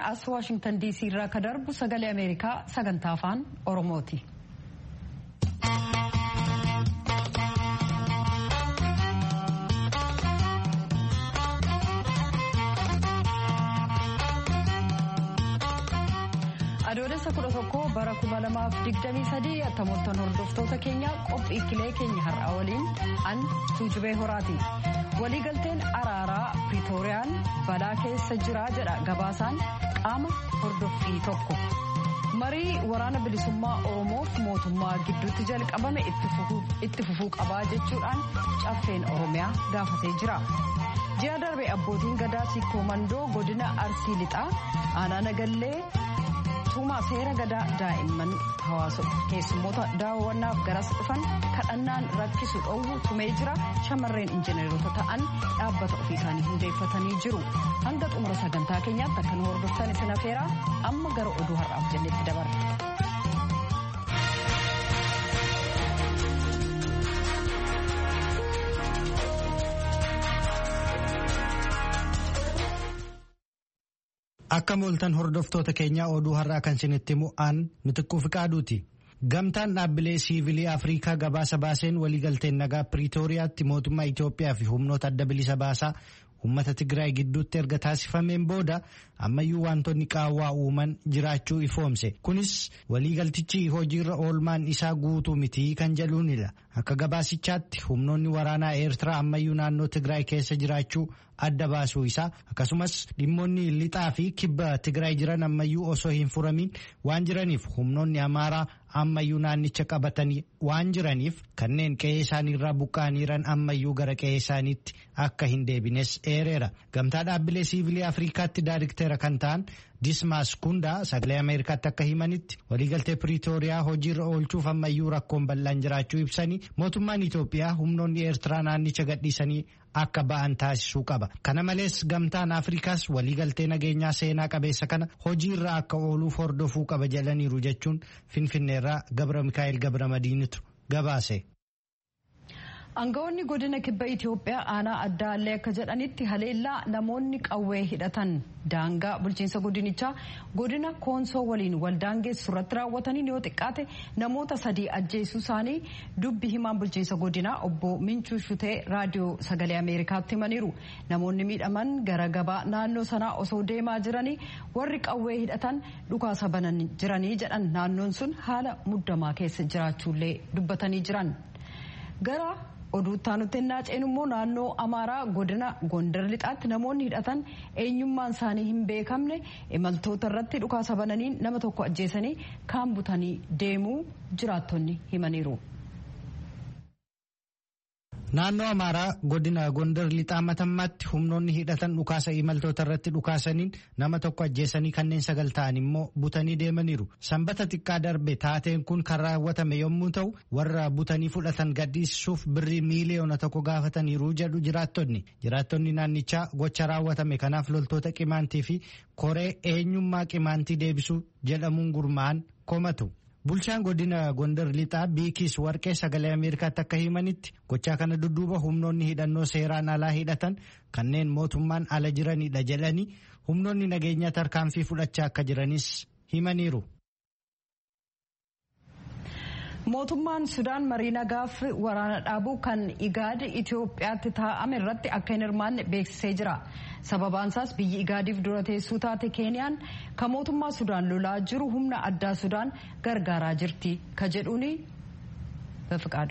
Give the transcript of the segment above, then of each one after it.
as waashingtan diisii irraa ka darbu sagalee ameerikaa sagantaa afaan oromooti. adoolessa kudha tokko bara kuma lamaaf digdamii sadii attamoottan hordoftoota keenya qophii kilee keenya har'aa waliin an tuujubee horaati waliigalteen araaraa piriitooriyaan balaa keessa jira jedha gabaasaan qaama hordoffii tokko marii waraana bilisummaa oromoof mootummaa gidduutti jalqabame itti fufuu qabaa jechuudhaan caffeen oromiyaa gaafatee jira. ji'a darbe abbootiin gadaa sikkoo mandoo godina arsii lixaa aanaa nagallee tuumaa seera gadaa daa'imman hawaasa keessummoota daawwannaaf garas dhufan kadhannaan rakkisu dhoowwu tumee jira shamarreen injineerota ta'an dhaabbata ofii isaanii hundeeffatanii jiru hanga xumura sagantaa keenyaatti akka nu hordoftan isin afeeraa amma gara oduu har'aaf jennetti dabarra. Akka mooltan hordoftoota keenyaa oduu har'aa kan isinitti mu'aan mitikkuu fi qaaduuti. Gamtaan dhaabbilee siivilii Afrikaa gabaasa baaseen waliigalteen nagaa Piriitooriyaatti mootummaa Itoophiyaa fi humnoota adda bilisa baasaa uummata Tigraay gidduutti erga taasifameen booda ammayyuu wantoonni qaawwaa uuman jiraachuu ifoomse. Kunis waliigaltichi hojiirra oolmaan isaa guutuu mitii kan jedhuunidha. Akka gabaasichaatti humnoonni waraanaa Eertiraa ammayyuu naannoo Tigraay keessa jiraachuu adda baasuu isaa akkasumas dhimmoonni lixaa fi kibba Tigraay jiran ammayyuu osoo hin furamin waan jiraniif humnoonni Amaaraa ammayyuu naannicha qabatanii waan jiraniif kanneen qe'ee isaaniirraa buqqa'aniiran ammayyuu gara qe'ee isaaniitti akka hin deebines eereera. Gamtaa dhaabbilee siivilii Afrikaatti daariktera kan ta'an Dismaas Kundaa sagalee Ameerikaatti akka himanitti waliigaltee Piriitooriyaa hojiirra oolchuuf ammayyuu rakkoon bal'aan jiraachuu ibsanii mootummaan Itoophiyaa humnoonni Eertiraa naannicha gadhiisanii akka ba'an taasisuu qaba. Kana malees gamtaan Afrikaas waliigaltee nageenyaa seenaa qabeessa kana hojiirra akka ooluuf hordofuu qaba jedhaniiru jechuun Finfinneerraa Gabra Mikaa'el Gabra Madiinitu gabaase. Aangawoonni godina kibba Itoophiyaa aanaa adda allee akka jedhanitti haleellaa namoonni qawwee hidhatan daangaa bulchiinsa godinichaa godina koonsoo waliin waldaangeessu irratti raawwataniin yoo xiqqaate namoota sadii ajjeesuu isaanii dubbi himaan bulchiinsa godinaa obbo Minchuu Shutee raadiyoo sagalee Ameerikaatti himaniiru. Namoonni miidhaman gara gabaa naannoo sanaa osoo deemaa jiranii warri qawwee hidhatan dhukaasa banan jiranii jedhan naannoon sun haala muddamaa keessa jiraachuullee dubbatanii jiran. Gara oduuttaa nutti hin naaceen immoo naannoo amaaraa godina gondar lixaatti namoonni hidhatan eenyummaan isaanii hin beekamne imaltoota irratti dhukaasa bananiin nama tokko ajjeesanii kaan butanii deemuu jiraattonni himaniiru. Naannoo Amaaraa godina Gondar lixaa matammaatti humnoonni hidhatan dhukaasa imaltoota irratti dhukaasaniin nama tokko ajjeesanii kanneen sagal ta'an immoo butanii deemaniiru. Sanbata xiqqaa darbe taateen kun kan raawwatame yommuu ta'u warra butanii fudhatan gadhiisuuf birrii miiliyoona tokko gaafataniiru jedhu jiraattonni. Jiraattonni naannichaa gocha raawwatame kanaaf loltoota qimaantii fi koree eenyummaa qimaantii deebisuu jedhamuun gurmaa'an komatu. Bulchaan godina Gondar lixaa Biikis Warqee sagalee Ameerikaatti akka himanitti gochaa kana dudduuba humnoonni hidhannoo seeraan alaa hidhatan kanneen mootummaan ala jiranidha jedhanii humnoonni nageenyaa tarkaanfii fudhachaa akka jiranis himaniiru. Mootummaan Sudaan marii nagaaf waraana dhaabuu kan Igaad Itoophiyaatti taa'ame irratti akka hin hirmaanne beeksisee jira. Sababaan isaas biyyi Igaadiif dura teessuu taate Keeniyaan kan mootummaa Sudaan lolaa jiru humna addaa Sudaan gargaaraa jirti ka jedhuuni befiqaadu.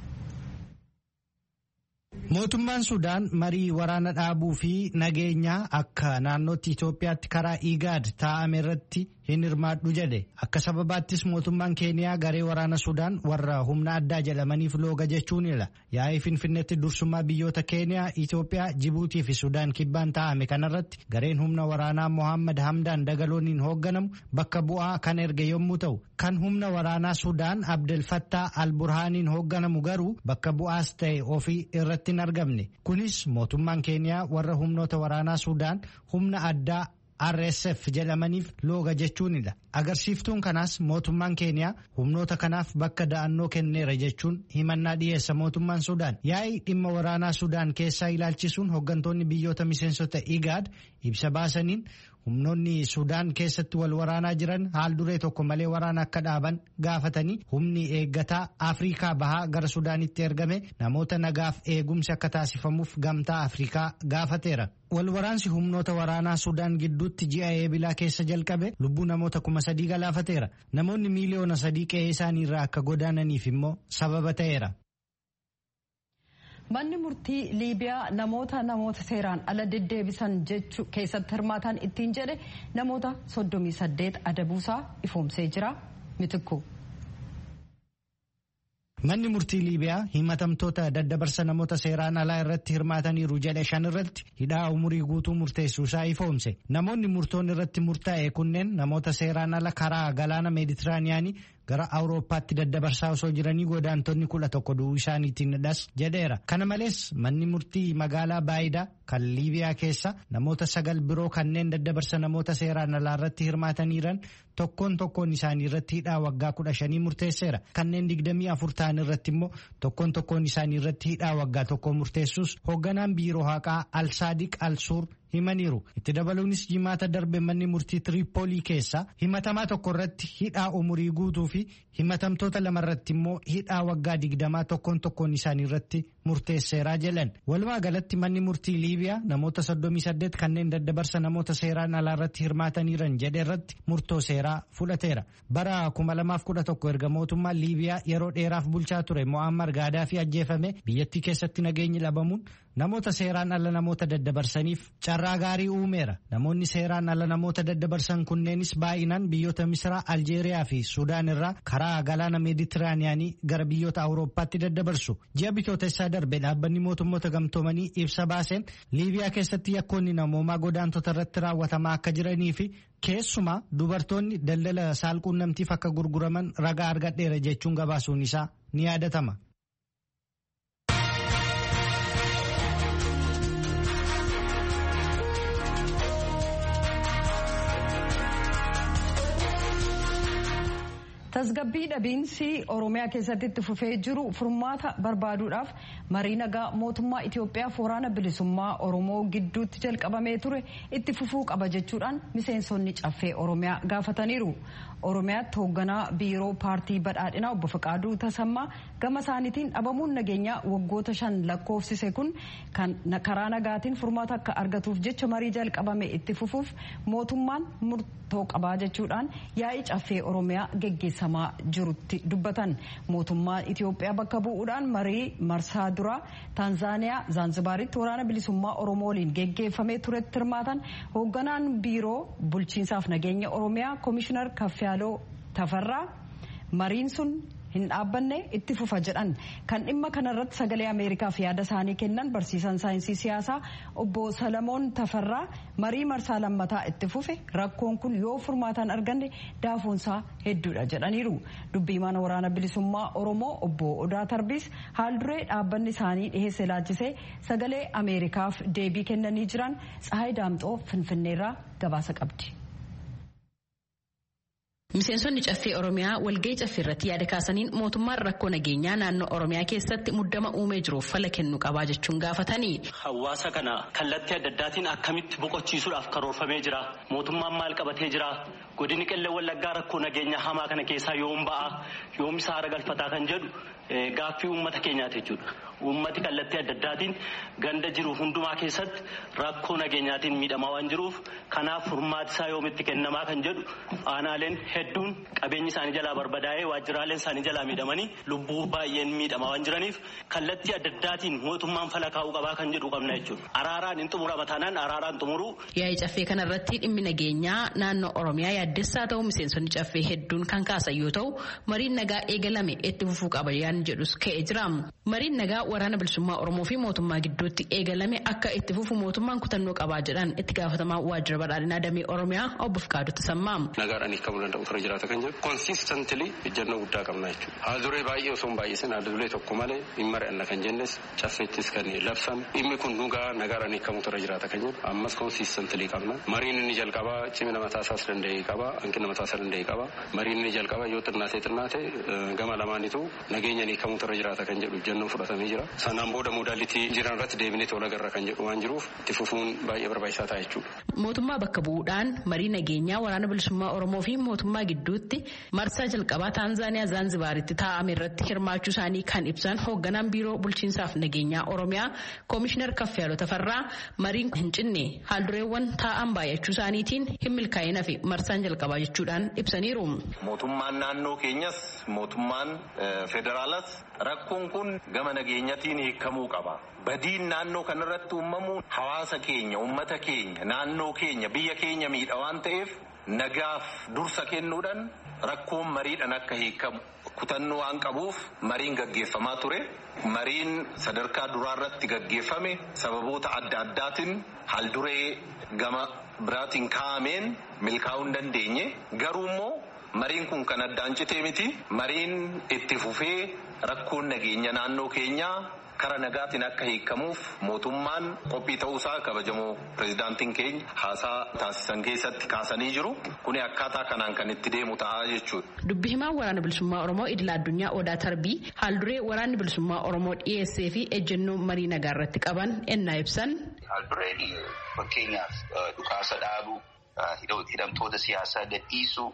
Mootummaan Sudaan marii waraana dhaabuu fi nageenyaa akka naannootti Itoophiyaatti karaa Igaad taa'ame irratti hin hirmaadhu jedhe akka sababaattis mootummaan keeniyaa garee waraana sudaan warra humna addaa jedhamaniif looga jechuunidha yaa'ii finfinneetti dursummaa biyyoota keeniyaa itoophiyaa jibuutii fi sudaan kibbaan taa'ame kanarratti gareen humna waraanaa mohammad hamdaan dagalooniin hoogganamu bakka bu'aa kan erge yommuu ta'u kan humna waraanaa sudaan abdelfattaa alburhaaniin hoogganamu garuu bakka bu'aas ta'e ofii irratti hin argamne kunis mootummaan keeniyaa warra humnoota waraanaa sudaan humna addaa RSF jedhamaniif looga jechuunidha. Agarsiiftuun kanaas mootummaan keeniyaa humnoota kanaaf bakka da'annoo kenneera jechuun himannaa dhiyeessa mootummaan Sudaan. Yaa'ii dhimma waraanaa Sudaan keessaa ilaalchisuun hooggantoonni biyyoota miseensota IGAD ibsa baasaniin humnoonni Sudaan keessatti wal waraanaa jiran haal duree tokko malee waraana akka dhaaban gaafatanii humni eeggataa Afrikaa bahaa gara Sudaanitti ergame namoota nagaaf eegumsi akka taasifamuuf gamtaa Afrikaa gaafateera. Wal waraansi humnoota waraanaa Sudaan gidduutti ji'a eebilaa keessa jalqabe lubbuu namoota kuma sadii galaafateera. Namoonni miiliyoona sadii qe'ee isaanii irraa akka godaananiif immoo sababa ta'eera. Manni murtii Liibiyaa namoota namoota seeraan ala deddeebisan jechuu keessatti hirmaatan ittiin jedhe namoota 38 adabuusaa ifoomsee jira. Mitikku. Manni murtii Liibiyaa himatamtoota daddabarsa namoota seeraan alaa irratti hirmaataniiru jedhe shan irratti hidhaa umurii guutuu murteessuusaa ifoomse. Namoonni murtoon irratti murtaa'e kunneen namoota seeraan ala karaa galaana meeditiraaniyaanii gara awurooppaatti daddabarsaa osoo jiranii godaantonni kudha tokko du'uu isaaniitiin dhas jedheera. Kana malees manni murtii magaalaa Baayidaa kan Liibiyaa keessa namoota sagal biroo kanneen daddabarsa namoota seeraan alaa irratti hirmaataniiran tokkoon tokkoon isaanii irratti hidhaa waggaa kudha shanii murteesseera. Kanneen digdamii afur ta'an irratti immoo tokkoon tokkoon isaanii irratti hidhaa waggaa tokko murteessuus hoogganaan biiroo haqaa Alsaadiq Alsuur himaniiru. Itti dabaluunis jimaata darbe manni murtii Tiriipoolii keessa himatamaa tokko irratti hidhaa umurii guutuu fi himatamtoota lama irratti immoo hidhaa waggaa digdamaa tokkoon tokkoon isaanii irratti murteesseeraa jedhan. Walumaa galatti manni murtii Liibiyaa namoota 38 kanneen daddabarsa namoota seeraan alaa irratti hirmaataniiran jedhe irratti murtoo seeraa fudhateera. Bara 2011 erga mootummaan Liibiyaa yeroo dheeraaf bulchaa ture Mo'ammar Gaadaafi ajjeefame biyyattii keessatti nageenyi dhabamuun namoota seeraan ala namoota daddabarsaniif carraa gaarii uumeera. Namoonni seeraan ala namoota daddabarsan kunneenis baay'inaan biyyoota Misraa, Aljeeriyaa fi Sudaan irraa karaa galaana Meeditiraaniyaanii gara biyyoota Awurooppaatti daddabarsu. Ji'a bitootessaa darbe dhaabbanni mootummoota gamtoomanii ibsa baaseen Liibiyaa keessatti yakkoonni namoomaa godaantota irratti raawwatamaa akka jiranii fi keessumaa dubartoonni daldala saalquunnamtiif akka gurguraman ragaa argadheera jechuun gabaasuun isaa ni yaadatama. tasgabbii dhabiinsi oromiyaa keessatti itti fufee jiru furmaata barbaaduudhaaf marii nagaa mootummaa itiyoophiyaa waraana bilisummaa oromoo gidduutti jalqabamee ture itti fufuu qaba jechuudhaan miseensonni caffee oromiyaa gaafataniiru oromiyaatti hoogganaa biiroo paartii badhaadhinaa obbo Faqaaduu Tasammaa gama isaaniitiin dhabamuun nageenyaa waggoota shan lakkoofsise kun kan karaa nagaatiin furmaata akka argatuuf jecha marii jalqabame itti fufuuf mootummaan murtoo qabaa jechuudhaan yaa'ii caffee oromiyaa geggeessamaa jirutti dubbatan mootummaan Itiyoophiyaa bakka bu'uudhaan marii marsaa duraa Taanzaaniyaa Zaanzibaaritti waraana bilisummaa Oromoo waliin geggeeffamee turetti hirmaatan hoogganaan biiroo bulchiinsaaf nageenya Oromiyaa Koomishinar Kaffiyaaloo Tafarraa mariin sun hin dhaabbanne itti fufa jedhan kan dhimma kanarratti sagalee ameerikaaf yaada isaanii kennan barsiisan saayinsii siyaasaa obbo salamoon tafarraa marii marsaa lammataa itti fufe rakkoon kun yoo furmaataan arganne daafoonsaa hedduudha jedhaniiru dubbiimaan waraana bilisummaa oromoo obbo odaa tarbiis haal duree dhaabbanni isaanii dhiheesse laachisee sagalee ameerikaaf deebii kennanii jiran tsahaay daamxoo finfinneerraa gabaasa qabdi. Miseensonni caffee Oromiyaa walgahii caffee irratti yaada kaasaniin mootummaan rakkoo nageenyaa naannoo Oromiyaa keessatti muddama uumee jiruuf fala kennu qabaa jechuun gaafatanii. Hawaasa kana kallattii adda addaatiin akkamitti boqochiisuudhaaf karoorfamee jira. Mootummaan maal qabatee jira. Godini qillee wallaggaa rakkoo nageenyaa hamaa kana keessaa yoom ba'a yoom isa haara galfataa kan jedhu gaaffii uummata keenyaati jechuudha. Uummati kallattii adda addaatiin ganda jiru hundumaa keessatti rakkoo nageenyaatiin miidhamaa waan jiruuf kanaaf furmaati isaa yoomitti kennamaa kan jedhu aanaaleen hedduun qabeenyi isaanii jalaa barbadaa'ee waajjiraaleen isaanii jalaa miidhamanii lubbuu baay'een miidhamaa waan jiraniif kallattii adda addaatiin mootummaan fala kaa'uu qabaa kan jedhu qabna jechuudha. Araaraan hin xumurama taanaan araaraan xumuruu. Yaa'ii caffee kanarratti dhimmi nageenyaa naannoo Oromiyaa yaaddessaa ta'u miseensonni caffee hedduun kan kaasan yoo ta'u mariin nagaa eegalame itti fufuu qaba yaan jedhus ka'ee jira. Mariin nagaa waraana bilisummaa Oromoo fi mootummaa gidduutti eegalame akka itti fufu mootummaan kutannoo qabaa jedhan itti gaafatamaa waajjira badhaadhinaa damee Oromiyaa obbo Fikaaduu Tasammaa. Nagaadhaan hiikamuu danda'u tura jiraata kan jedhu konsiistantilii ejjennoo guddaa qabna jechuudha. Haal duree baay'ee osoo hin baay'isin haal duree tokko malee hin mari'anna kan jennes caffeettis kan labsame dhimmi kun dhugaa nagaadhaan hiikamuu tura jiraata kan jedhu ammas konsiistantilii qabna. Mariin inni jalqabaa cimina mataa isaas danda'ee qaba. qaba hanqina mataa isaa danda'e qaba mariin ni jalqaba yoo xinnaatee xinnaate gama lamaanitu nageenya ni kamuutu irra jiraata kan jedhu ejjennoon fudhatamee jira sanaan booda modaalitii jiran irratti deebinee tola garra kan jedhu waan jiruuf itti fufuun baay'ee barbaachisaa ta'a jechuudha. Mootummaa bakka bu'uudhaan marii nageenyaa waraana bilisummaa Oromoo fi mootummaa gidduutti marsaa jalqabaa Taanzaaniyaa Zaanzibaaritti taa'ame irratti hirmaachuu isaanii kan ibsan hoogganaan biiroo bulchiinsaaf nageenyaa Oromiyaa Koomishinar Kaffiyaaloo Tafarraa mariin hin cinne haaldureewwan taa'an baay'achuu isaaniitiin hin milkaa'ina fi marsaan jalqabaa jechuudhaan ibsaniiru. Mootummaan naannoo keenyas mootummaan federaalas rakkoon kun gama nageenyatiin hiikamuu qaba. Badiin naannoo kanarratti uumamuun hawaasa keenya, uummata keenya, naannoo keenya, biyya keenya miidha waan ta'eef nagaaf dursa kennuudhaan rakkoon mariidhaan akka hiikamu kutannoo waan qabuuf mariin gaggeeffamaa ture. Mariin sadarkaa duraarratti gaggeeffame sababoota adda addaatiin haalduree gama biraatiin kaa'ameen milkaa'uu hin dandeenye garuu immoo mariin kun kan addaan citee miti mariin itti fufee rakkoon nageenya naannoo keenyaa kara nagaatiin akka hiikamuuf mootummaan qophii ta'uusaa kabajamoo pirezidaantiin keenya haasaa taasisan keessatti kaasanii jiru kuni akkaataa kanaan kan itti deemu ta'a jechuudha. Dubbi himaan waraana bilisummaa Oromoo idil addunyaa Odaa Tarbii haalduree waraanni bilisummaa Oromoo dhiyeessee fi ejjennoo marii nagaa irratti qaban ennaa ibsan. Haaldureen fakkeenyaaf dhukaasa dhaabuu hidhamtoota siyaasaa gadhiisuu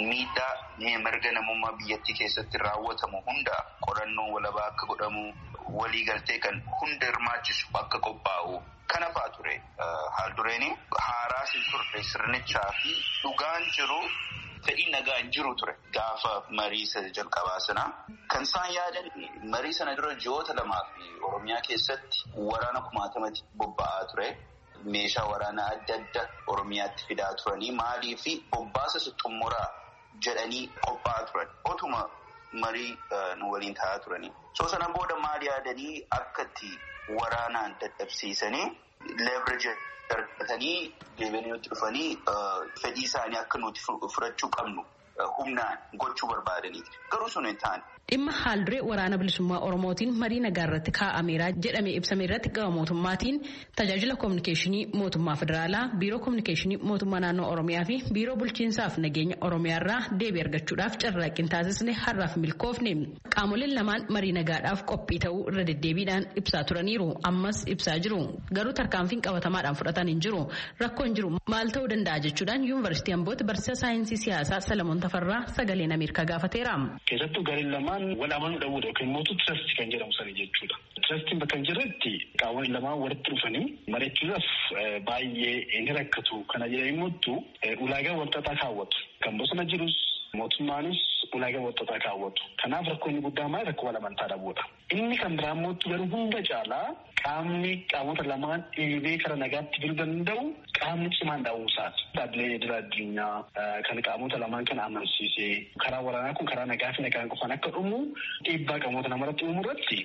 miidhaa mirga namummaa biyyattii keessatti raawwatamu hunda qorannoo walabaa akka godhamu waliigaltee kan hunda hirmaachisu akka qophaa'u kana fa'aa ture haaldureeni haaraa hin turre sirnichaa fi dhugaan jiru fedhii nagaan jiru ture gaafa marii sana jalqabaa sana kan isaan yaadan marii sana dura ji'oota lamaa fi oromiyaa keessatti waraana kumaatamatti bobba'aa ture. meeshaa waraanaa adda adda oromiyaatti fidaa turanii maalii fi bobbaasa xumuraa jedhanii qophaa'aa turan otuma marii nu waliin taa'aa turanii. So sana booda maal yaadanii akkatti waraanaan dadhabsiisanii leverage argatanii deebi'anii nutti dhufanii fedhii isaanii akka nuti fudhachuu qabnu humnaan gochuu barbaadaniiti. Garuu sun hin taane. Dhimma haalduree waraana bilisummaa Oromootiin marii nagaa irratti kaa'ameera jedhamee ibsame irratti gama mootummaatiin tajaajila koominikeeshinii mootummaa federaalaa, biiroo koominikeeshinii mootummaa naannoo Oromiyaa fi biiroo bulchiinsaaf nageenya Oromiyaa irraa deebii argachuudhaaf carraaqqiin taasisne har'aaf milkoofne. Qaamoleen lamaan marii nagaadhaaf qophii ta'uu irra deddeebiidhaan ibsaa turaniiru. Ammas ibsaa jiru. Garuu tarkaanfiin qabatamaadhaan fudhatan hin jiru. Rakkoon jiru maal ta'uu danda'a jechuudhaan yuunivarsiitii Ambootti barsiisaa saayinsii siyaasaa Salamoon Tafarraa sagaleen Ameerikaa gaafateera. Keessattuu gareen lamaan wal amanuu dhabuudha yookiin immoo tirasti kan jedhamu sana jechuudha. Tirastiin bakka hin jirretti qaamoleen lamaan walitti dhufanii mari'achuudhaaf baay'ee ni rakkatu. Kana jedhanii immoo ulaagaa walxaxaa kaawwatu. Kan bosona jirus mootummaanis ulaagaa walxaxaa kaawwatu. Kanaaf rakkoo inni guddaan maal rakkoo wal amantaa dhabuudha. Inni kan biraa immoo garuu hunda caalaa qaamni qaamota lamaan dhiibee kara nagaatti biluu danda'u qaamni cimaan dhabuusaati. Dhaabbilee idil addunyaa kan qaamota lamaan kana amansiisee karaa waraanaa kun karaa nagaa fi nagaan qofaan akka dhumu dhiibbaa qaamota namarratti uumu irratti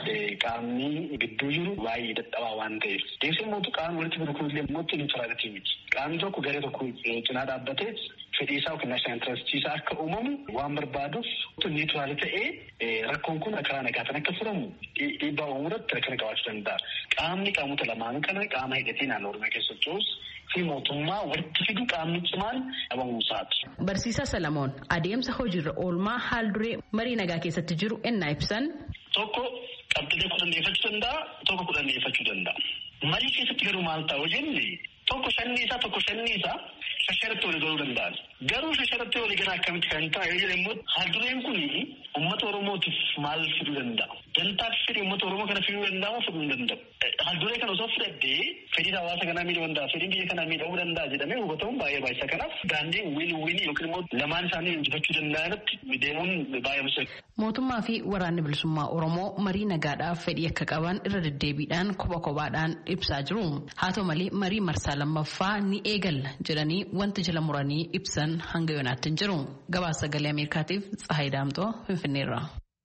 qaamni gidduu jiru baay'ee dadhabaa waan ta'eef. Deemsi immoo qaamni walitti fidu kun illee immoo niwutiraalitii miti. Qaamni tokko garee tokko cinaa dhaabbatee fedhii isaa yookiin naashinaal intarastii isaa akka uumamu waan barbaaduuf niwutiraali ta'ee rakkoon kun karaa nagaatiin akka furamu dhiibbaa uumuu irratti rakkina qabaachuu danda'a. Qaamni qaamota lamaan kana qaama hidhatee naannoo Oromiyaa keessa socho'us fi mootummaa walitti fidu qaamni cimaan dhabamuusaati. Barsiisaa Salamoon adeemsa hojiirra oolmaa haal duree marii nagaa keessatti jiru ennaa ibsan. Tokko qabxilee kudhan dhiyeeffachuu danda'a tokko kudhan dhiyeeffachuu danda'a. Marii keessatti garuu maal ta'a jenne tokko shanni isaa tokko shanni isaa shasharatti walii galuu danda'an. Garuu shasharatti walii galaa akkamitti kan ta'a yoo jedhe immoo haaldureen kun uummata Oromootiif maal fiduu danda'a? Dantaaf fedhii uummata Oromoo kana fiduu danda'amoo fiduu hin danda'u? Haalduree kana osoo fudhattee fedhiin hawaasa kanaa miidhuu danda'a, fedhiin biyya kanaa miidhuu danda'a jedhamee hubatamuun baay'ee baay'isa. Kanaaf daandii wiin wiinii yookiin immoo lamaan isaanii injifachuu danda'anitti deemuun baay'ee murteessa. Mootummaa fi waraanni bilisummaa Oromoo marii nagaadhaaf fedhii akka qaban irra deddeebiidhaan kopha kophaadhaan ibsaa jiru. Haa ta'u malee marii marsaa lammaffaa ni eegalla jedhanii wanti jala muranii ibsan hanga yoonaatti hin jiru. Gabaasa sagalee Ameerikaatiif Tsahaay Daamxoo Finfinneerra.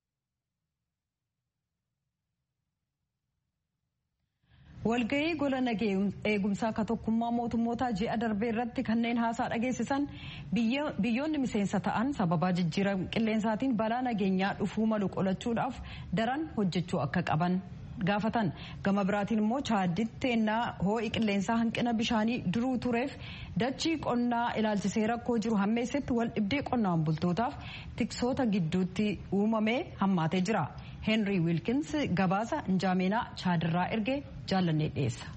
walgahii gola eegumsaa ka tokkummaa mootummoota ji'a darbee irratti kanneen haasaa dhageessisan biyyoonni miseensa ta'an sababaa jijjiirama qilleensaatiin balaa nageenyaa dhufuu malu qolachuudhaaf daran hojjechuu akka qaban gaafatan gama biraatiin immoo chaadditti ennaa hoo'i qilleensaa hanqina bishaanii duruu tureef dachii qonnaa ilaalchisee rakkoo jiru hammeessetti wal dhibdee qonnaan bultootaaf tiksoota gidduutti uumamee hammaatee jira heenrii wiilkins gabaasa injaameenaa chaadirraa ergee jaallannee dhiyeessa.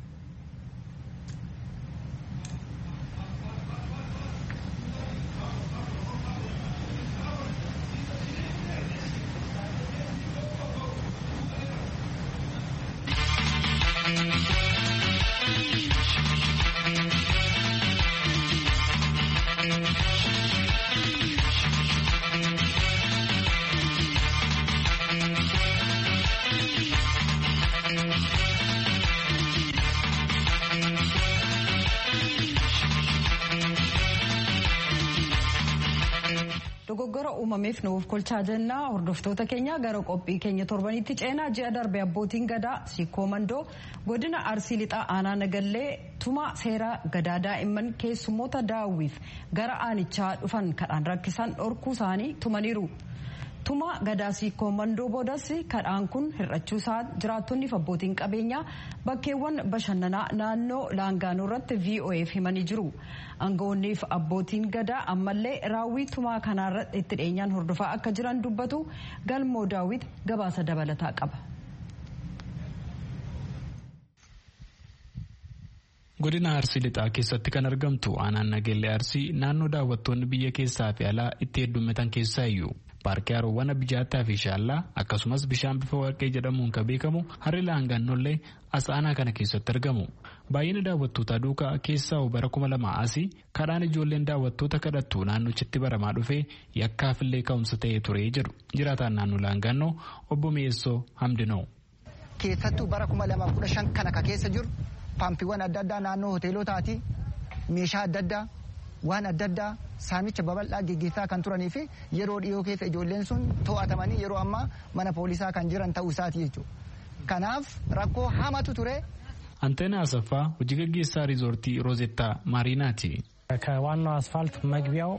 dogoggora uumameef nuuf kolchaa jennaa hordoftoota keenya gara qophii keenya torbanitti ceenaa ji'a darbe abbootiin gadaa siikoo mandoo godina arsii lixaa aanaa nagallee tuma seera gadaa daa'imman keessummoota daawwiif gara aanichaa dhufan kadhaan rakkisan dhorkuu isaanii tumaniiru. tuma gadaa siikoo mandoo boodas kadhaan kun hir'achuu isaa jiraattonniif abbootiin qabeenyaa bakkeewwan bashannanaa naannoo laangaanoo irratti vo'eef himanii jiru aangawoonniif abbootiin gadaa ammallee raawwii tumaa kanaarra itti dhiyeenyaan hordofaa akka jiran dubbatu galmoo daawwit gabaasa dabalataa qaba. godina arsii lixaa keessatti kan argamtu aanaan nageellee arsii naannoo daawwattoonni biyya keessaa fi alaa itti heddummatan keessaa iyyuu paarkii haroowwan abijaataa fi shaallaa akkasumas bishaan bifa warqee jedhamuun kan beekamu harri laangaannollee as aanaa kana keessatti argamu baay'ina daawwattootaa duukaa keessaa bara kuma lama asii kadhaan ijoolleen daawwattoota kadhattu naannochitti baramaa dhufee yakkaafillee ka'umsa ta'ee ture jedhu jiraataan naannoo laangaannoo obbo Mi'eessoo Hamdinoo. keessattuu bara kuma lamaaf kudha shan kana ka keessa jiru paampiiwwan adda addaa naannoo hoteelotaati meeshaa adda addaa waan adda addaa saamicha babal'aa geggeessaa kan turanii fi yeroo dhiyoo keessa ijoolleen sun to'atamanii yeroo ammaa mana poolisaa kan jiran ta'uu isaati jechuudha. Kanaaf rakkoo hamatu ture. Anteena Asaffaa hojii gaggeessaa riizoortii Roozettaa Maariinaati. ከዋናው አስፋልት መግቢያው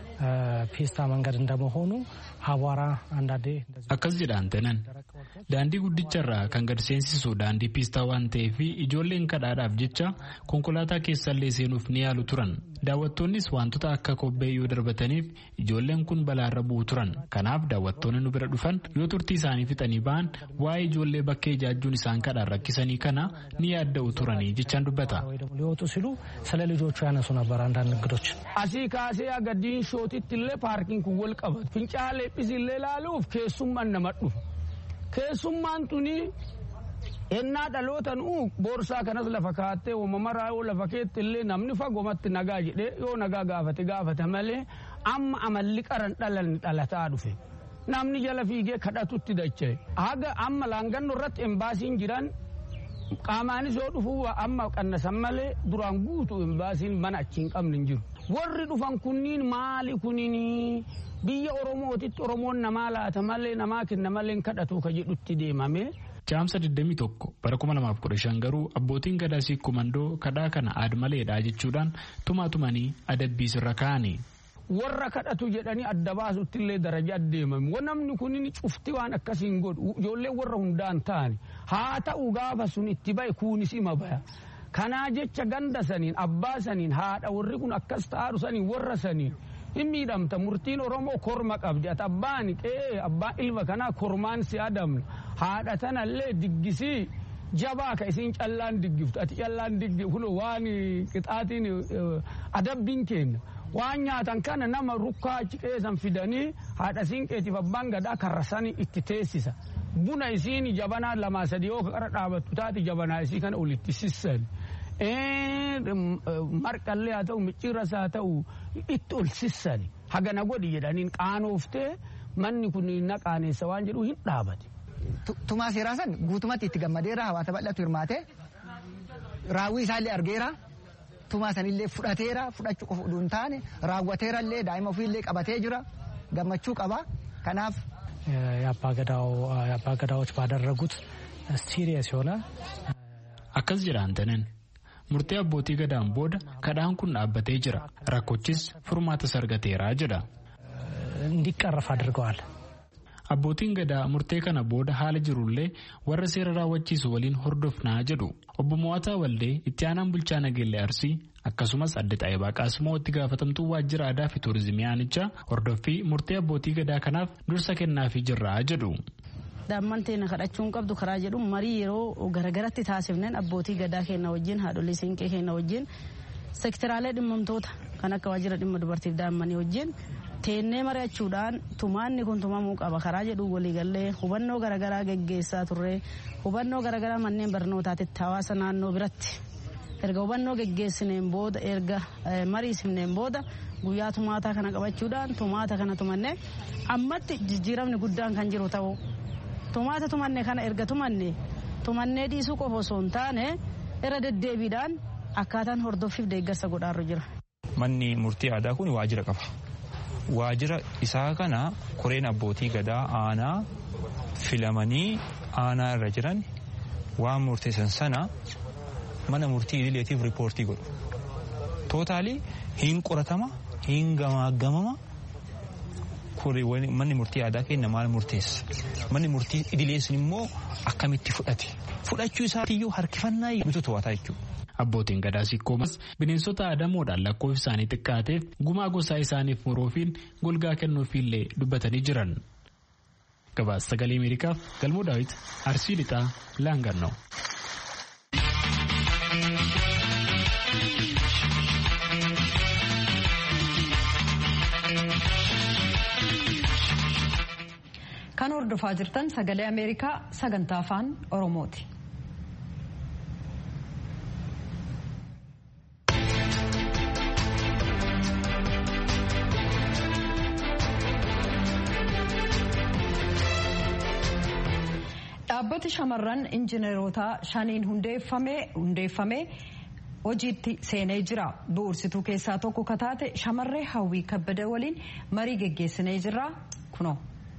ፒስታ መንገድ እንደመሆኑ አቧራ አንዳንዴ akkas jedha anteenan daandii guddicharraa kan gad seensisu daandii piistaa waan ta'eef ijoolleen kadhaadhaaf jecha konkolaataa keessallee seenuuf ni yaalu turan daawwattoonnis wantoota akka kobbee yoo darbataniif ijoolleen kun balaarra bu'u turan kanaaf daawwattoonni nu bira dhufan yoo turtii isaanii fixanii ba'an waa'ee ijoollee bakkee ijaajjuun isaan kadhaan rakkisanii kana ni yaadda'u turanii jechaan dubbata. ሊወጡ ሲሉ ስለ ልጆቹ ያነሱ ነበር አንዳንድ እንግዶች asii kaasee aga diinshootitti illee paarkiin kun wal qabatu fincaalee illee ilaaluuf keessummaan nama dhufu keessummaan tuni ennaa dhalootan uu boorsaa kanas lafa kaattee uumamaraa yoo lafa keetti illee namni fagomatti nagaa jedhee yoo nagaa gaafate gaafate malee amma amalli qaran dhalanni dhalataa dhufe. Namni jala fiigee kadhatutti dacha'e. Haga amma laangannoo irratti embaasiin jiran qaamaanis yoo dhufuu amma qannasan malee duraan guutu embaasiin mana achi hin qabne hin jiru. Warri dhufan kunniin maali kunniin biyya Oromootitti Oromoon namaa laata malee namaa kenna malee kadhatu ka jedhutti deemame. Caamsa 21 bara 2015 garuu abbootiin gadaa siikoo mandoo kadhaa kana aadmaleedha jechuudhaan tumaa tumanii adabbii sirra kaa'ani. warra kadhatu jedhanii adda baasutti illee daraja deemame namni kunin cufti waan akkasiin godhu ijoollee warra hundaan ta'ani haa ta'u gaafa sun itti ba'e kuunis ima baya kanaa jecha ganda saniin abbaa saniin haadha warri kun akkas ta'aadhu saniin warra saniin hin miidhamta murtiin oromoo korma qabdi ati abbaan qe'ee abbaan ilma kanaa kormaan si adamna haadha tanallee diggisii jabaa ka isiin callaan diggiftu ati callaan diggiftu kun waan qixaatiin adabbiin kenna. waan nyaatan kana nama rukkaa achi keessan fidanii haadha siinqeetiif abbaan gadaa karrasanii itti teessisa buna isiin jabanaa lamaa sadii yoo qara dhaabattu taate jabanaa isii kana olitti sissan marqallee haa ta'u micciirras haa ta'u itti ol sissani hagana godhi jedhaniin qaanooftee manni kun na qaaneessa waan jedhu hin dhaabate. Tumaa seeraa san guutumatti itti gammadeera hawaasa bal'atu hirmaate raawwii isaallee argeera. tumaa sanillee fudhateera fudhachuu qofa utuu hin taane raawwateerallee daa'ima ofiillee qabatee jira gammachuu qaba kanaaf. የአባገዳዎች ባደረጉት ሲሪየስ የሆነ akkas jedha antanen murtee abbootii gadaan booda kadhaan kun dhaabbatee jira rakkochis furmaata argateera jedha. እንዲቀረፍ አድርገዋል። Abbootiin gadaa murtee kana booda haala jirullee warra seera raawwachiisu waliin hordofnaa jedhu. Obbo Mo'ataa Waldee itti aanaan bulchaa Nageellee Arsii akkasumas adde Xaayibaa Qaasimoo itti gaafatamtuu waajjira aadaa fi tuurizimii aanichaa hordoffii murtee abbootii gadaa kanaaf dursa kennaafii jirra jedhu. daamman teena kadhachuun qabdu karaa jedhu marii yeroo garagaratti taasifneen abbootii gadaa keenya wajjin haadholii siinqee keenya wajjin sektiraalee dhimmamtoota kan akka waajjira dhimma dubartiif daammanii wajjin teennee mari'achuudhaan tumaanni kun tumamuu qaba karaa jedhu waliigallee hubannoo garagaraa geggeessaa turre hubannoo garagaraa manneen barnootaatitti hawaasa naannoo biratti erga hubannoo geggeessineen booda erga mariisifneen booda guyyaa tumaataa kana qabachuudhaan tumaata kana tumannee ammatti jijjiiramni guddaan kan jiru ta'u tumaata tumanne kana erga tumanne tumannee dhiisuu qofa osoo hin taane irra deddeebiidhaan akkaataan hordoffiif deeggarsa godhaarru jira. Manni murtii aadaa kun waajjira qaba. Waajjira isaa kana koreen abbootii gadaa aanaa filamanii aanaa irra jiran waan murteessan sana mana murtii idileetiif riippoortii godhu. Tootaalii hin qoratama hin gamaagamama manni murtii aadaa keenya maal murteessa manni murtii idileessin immoo akkamitti fudhate fudhachuu isaatiiyyuu harkifannaa mitu to'ataa jechuudha. Abbootiin gadaa sikkoomas bineensota aadamoodhaan lakkoofsi isaanii xiqqaateef gumaa gosaa isaaniif muruufiin golgaa kennuufiillee dubbatanii jiran. Gabaasa sagalee Ameerikaaf galmoo daawit Arsii Lixaa Laangannoo. Kan hordofaa jirtan sagalee Ameerikaa sagantaa afaan Oromooti. Dhaabbati shamarran injineerotaa shaniin hundeeffamee hojiitti seenee jira. Bu'uursituu keessaa tokko kataate shamarree hawwii kabbada waliin marii geggeessinee jirra kunoo.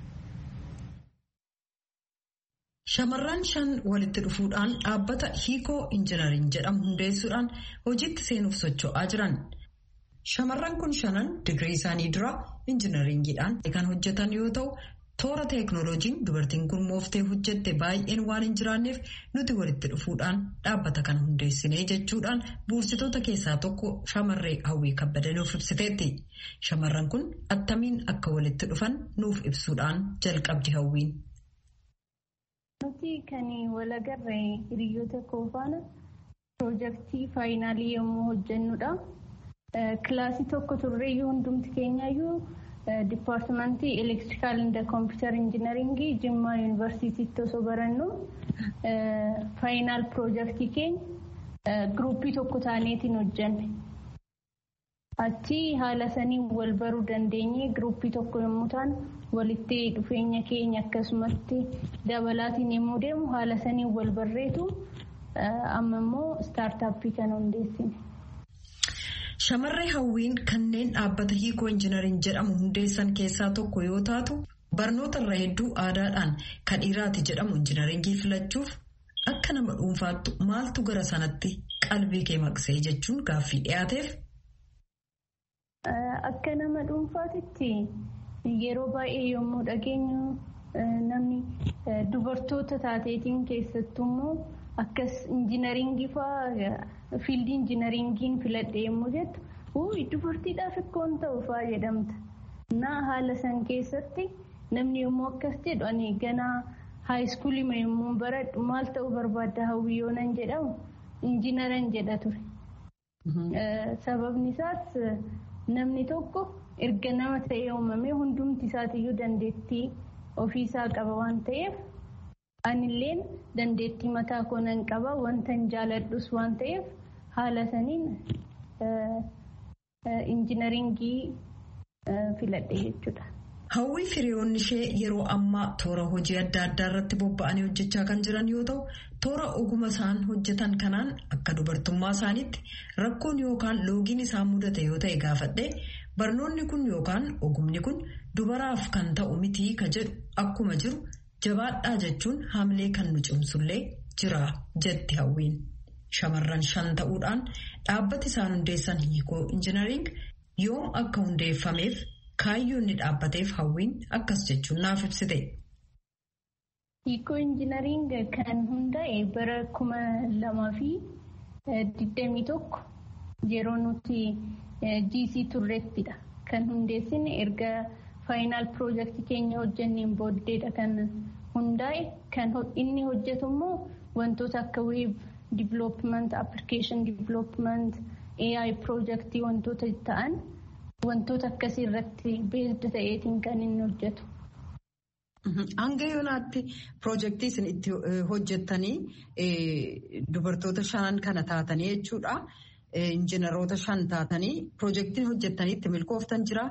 Shamarran shan walitti dhufuudhaan dhaabbata hiikoo injinariin jedhamu hundeessuudhaan hojiitti seenuuf socho'aa jiran. Shamarran kun shanan digirii isaanii dura injinariingiidhaan kan hojjetan yoo ta'u, toora teeknooloojiin dubartiin kun mooftee hojjette baay'een waan hin jiraanneef nuti walitti dhufuudhaan dhaabbata kana hundeessinee jechuudhaan buursitoota keessaa tokko shamarree hawwii kabbada nuuf ibsiteetti. Shamarran kun attamiin akka walitti dhufan nuuf ibsuudhaan jalqabdi hawwiin. Nuti kan walagarre hiriyoota koo faana piroojeektii faayinaalii yommuu hojjennudha. Kilaasii tokko turreeyyuu hundumti keenyayyuu dipaartimentii elektirikaal inda kompiitar injinaringii Jimmaa yuunivarsiitiitti osoo barannu faayinaal piroojeektii keenya giruuppii tokko taaneetiin hojjenne. Achi haala saniin wal baruu dandeenye giruuppii tokko yommuu ta'an walitti dhufeenya keenya akkasumatti dabalaatiin yommuu deemu haala saniin wal barreetu amma immoo istaartaappii kana hundeessine. Shamarree hawwiin kanneen dhaabbata hiikoo injinariin jedhamu hundeessan keessaa tokko yoo taatu barnoota irra hedduu aadaadhaan kan dhiiraati jedhamu injinaringii filachuuf akka nama dhuunfaattu maaltu gara sanatti qalbii kee maqsee jechuun gaaffii dhiyaateef. Akka nama dhuunfaatitti yeroo baay'ee yommuu dhageenyu namni dubartoota taateetiin keessattuu immoo akkas injinaringii fa'aa fiildii injinaringiin filadhe yommuu jettu uuyi dubartiidhaaf ikkoon ta'u fa'aa jedhamta. Naa haala san keessatti namni yommuu akkas jedhu ani ganaa haayiskuulii yommuu baradhu maal ta'uu barbaadda hawwii yoo nan jedhamu injinaran jedha ture. Sababni isaas namni tokko erga nama ta'ee uumamee hundumti isaatiyyuu dandeettii ofiisaa qaba waan ta'eef anilleen dandeettii mataa koo nan qaba wanta hin jaaladhus waan ta'eef haala saniin injinaringii filadhe jechuudha. Hawwii firiyoonni ishee yeroo ammaa toora hojii adda addaa irratti bobba'anii hojjechaa kan jiran yoo ta'u, toora oguma isaan hojjetan kanaan akka dubartummaa isaaniitti rakkoon yookaan loogiin isaan mudate yoo ta'e gaafadhe barnoonni kun yookaan ogumni kun dubaraaf kan ta'u mitii ka jedhu akkuma jiru jabaadhaa jechuun haamilee kan nu cimsullee jira jetti hawwiin. Shamarran shan ta'uudhaan dhaabbati isaan hundeessan hiikoo injinariing yoom akka hundeeffameef kaayyoo inni dhaabbateef hawwiin akkas jechuun naaf ibsite. Hiikoo injinariing kan hundaa'e bara kuma lamaa fi digdamii tokko yeroo nuti GC turreettidha. Kan hundeessine erga faayinaal piroojeektii keenya hojjanneen booddeedha kan hundaa'e. Kan inni hojjetu immoo wantoota akka weeb divilooppiment, appilikeeshin divilooppiment, AI piroojeektii wantoota ta'an wantoota akkasii irratti beesd ta'eetiin kan inni hojjetu. Hanga yoonaatti piroojeektii isin itti hojjettanii dubartoota shanan kana taatanii jechuudha. Injiinaroota shan taatanii piroojeektiin hojjettanii itti milkooftan jiraa?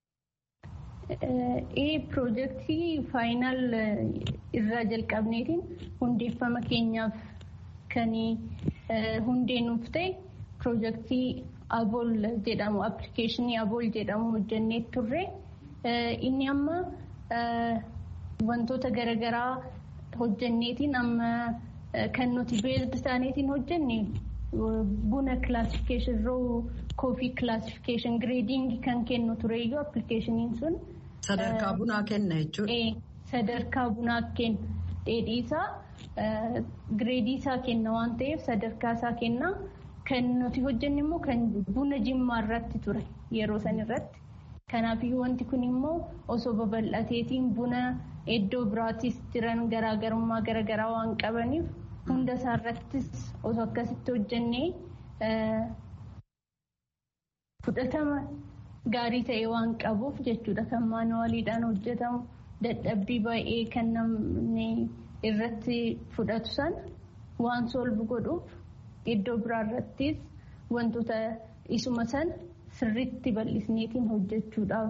Piroojeektii faayinaal irraa jalqabneetiin hundeeffama keenyaaf kan hundee nuuf ta'e piroojeektii Abool jedhamu appilikeeshinii Abool jedhamu hojjannee turre. Inni amma wantoota garaagaraa hojjanneetiin amma kan nuti beesd isaaniitiin hojjenne buna kilaasifikeeshin roo koofii kilaasifikeeshin gireediingii kan kennu tureeyyuu appilikeeshiniin sun. Sadarkaa bunaa kenna jechuudha. Sadarkaa bunaa kenna. Dheedhii isaa gireedii isaa kenna waan ta'eef sadarkaa isaa kenna. Kan nuti hojjenne immoo kan buna jimmaa irratti ture yeroo san irratti. Kanaafiyyuu wanti kun immoo osoo babal'ateetiin buna iddoo biraattis jiran garaagarummaa garaagaraa waan qabaniif hunda isaa irrattis osoo akkasitti hojjennee fudhatama gaarii ta'e waan qabuuf jechuudha kan maanuwaaliidhaan hojjetamu dadhabbii baay'ee kan namni irratti fudhatu san waan solbu godhuuf iddoo biraa irrattis wantoota isuma san sirriitti bal'isneetiin hojjechuudhaaf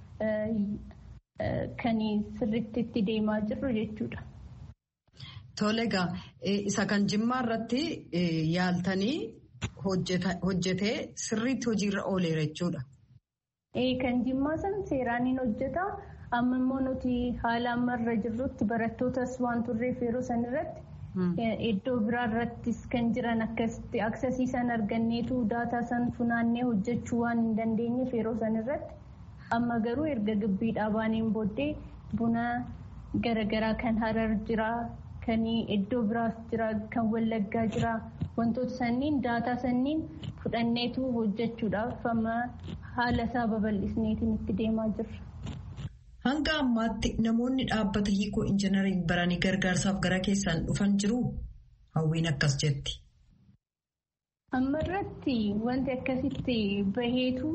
kan sirriitti itti deemaa jirru jechuudha. Tole egaa isa kan jimmaa irratti yaaltanii hojjetee sirriitti hojiirra ooleera jechuudha. Kan jimmaa san seeraan hin hojjeta. Amma immoo nuti haala ammarra jirrutti barattootas waan turreef yeroo san irratti iddoo biraa irrattis kan jiran akkasitti aksesiisan arganneetu daataa san funaannee hojjechuu waan hin dandeenyeef yeroo san irratti amma garuu erga gibbiidhaa baaneen booddee buna garaagaraa kan harar jira kan iddoo biraas jira kan wallaggaa jira wantoota sanniin daataa sanniin fudhanneetu hojjechuudhaaf amma haala isaa babal'isneetiin itti deemaa jirra. Hanga ammaatti namoonni dhaabbata hiikoo injinariin baranii gargaarsaaf gara keessaan dhufan jiru hawwiin akkas jetti. Amma irratti wanti akkasitti baheetu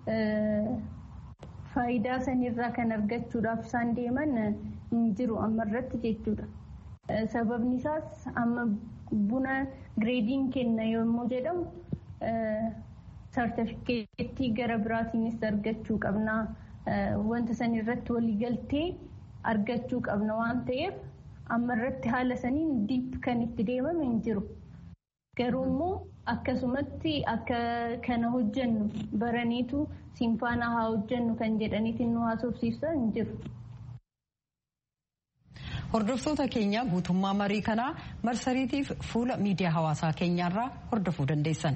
faayidaa sanirraa kan argachuudhaaf isaan deeman hin jiru amma irratti jechuudha. Sababni isaas amma buna gireediin kenna yommuu jedhamu sartifikeettii gara biraatiinis argachuu qabna. Wanta san irratti waliigaltee argachuu qabna waan ta'eef amma irratti haala saniin diip kan itti deemame hin jiru. Garuu immoo akkasumatti akka kana hojjennu baraniitu simfaana haa hojjennu kan jedhaniitiin nu haasofsiisan hin jiru. Hordoftoota keenya guutummaa marii kanaa marsariitiif fuula miidiyaa hawaasaa keenyaarraa hordofuu dandeessan.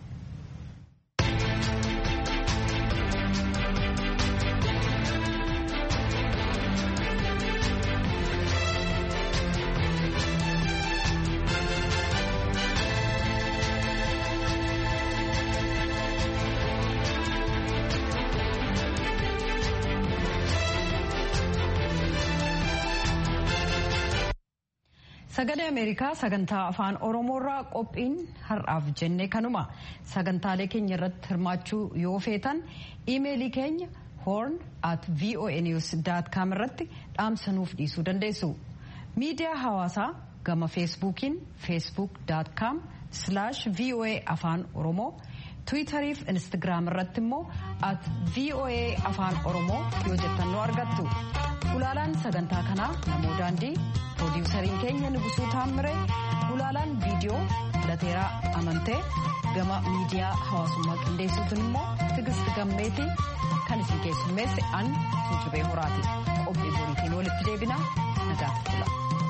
Sagalee Ameerikaa sagantaa afaan Oromoorraa qophiin har'aaf jenne kanuma sagantaalee keenya irratti hirmaachuu yoo feetan iimeelii keenya horn at voanews.com irratti dhaamsanuuf dhiisuu dandeessu. Miidiyaa hawaasaa gama feesbuukiin facebook.com slash voa afaan oromoo tiwiitarii fi instagiraam irratti immoo at voa afaan oromoo yoo jettan nu argattu. Ulaalaan sagantaa kanaa namoo daandii piroodiwusariin keenya Nugusuu Taammire ulaalaan viidiyoo lateeraa amantee gama miidiyaa hawaasummaa qindeessuutiin immoo tigist gammeetii kan isin keessummeesse an tuujubee horaati qophii boriitiin walitti deebina nagaatti bula.